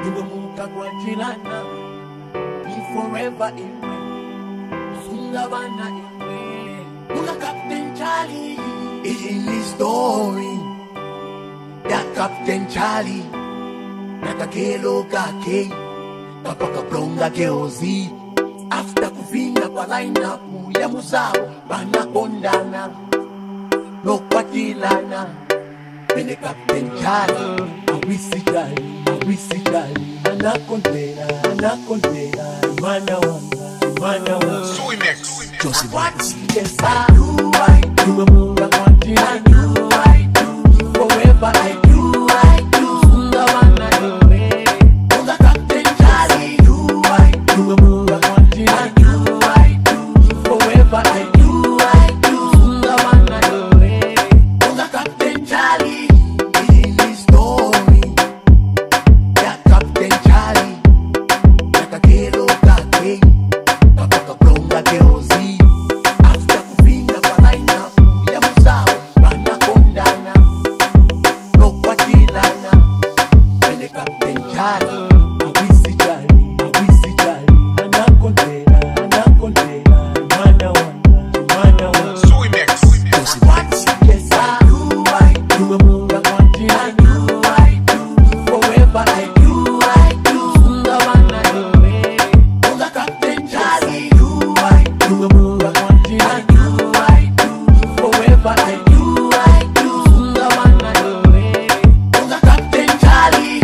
niwemuka kwatilana be forever imwe sunga bana imwe muka captain charlie iyi ni story ya captain charlie na kakelo kake kapaka blonga keozi after kuvinga kwa lineup ya muzao banakondana nokwatilana Bene Captain Charlie, awisi Charlie, awisi Charlie, anakondela, anakondela, mwana wanga, mwana wanga. Soy Mix. Josie Watts, yes I do, I do, nimemunga kwa tina, I do, I do, forever I do, I do, sunga wana iwe, munga Captain Charlie, do, I do, nimemunga kwa tina, I do, I do, forever I do, I do, sunga wana iwe, munga Captain Charlie, hii ni story ya Captain Charlie, na kakelo kake kapaka blonga keozi after kuvinga kwa lineup ya muzao banakondana nokwatilana ene Captain Charlie awisi Charlie awisi Charlie anakondela anakondela mwana wanga mwana wanga Soy Mix. Josie Watts, yes I do, I do. Nimemunga kwa tina, I do, I do. Forever I do, I do. Sunga wana iwe. Munga Captain Charlie, do, I do. Nimemunga kwa tina, I do, I do. Forever I do, I do. Sunga wana iwe. Munga Captain Charlie.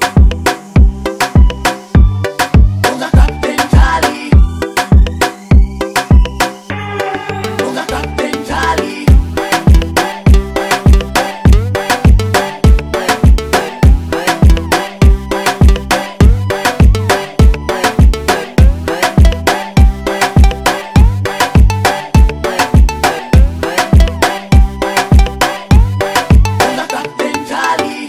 Munga Captain Charlie. Munga Captain Charlie. Munga Captain Charlie.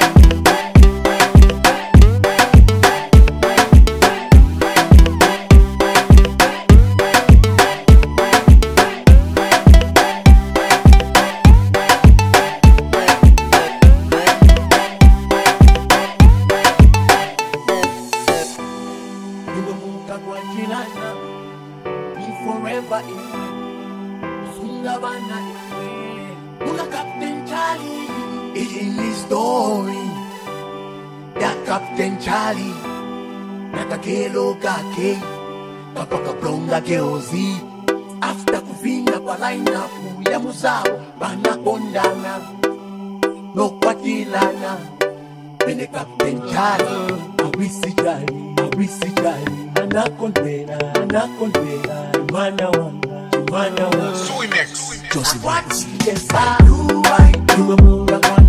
niwemuka kwatilana be forever imwe sunga bana imwe munga captain charlie iyi ni story ya captain charlie na kakelo kake kapaka blonga keozi after kuvinga kwa lineup ya muzao banakondana nokwatilana Bene Captain Charlie, awisi Charlie, awisi Charlie, anakondela, anakondela, mwana wanga, mwana wanga. Soy Mix. Josie Watts, yes I do, I do, nimemunga kwa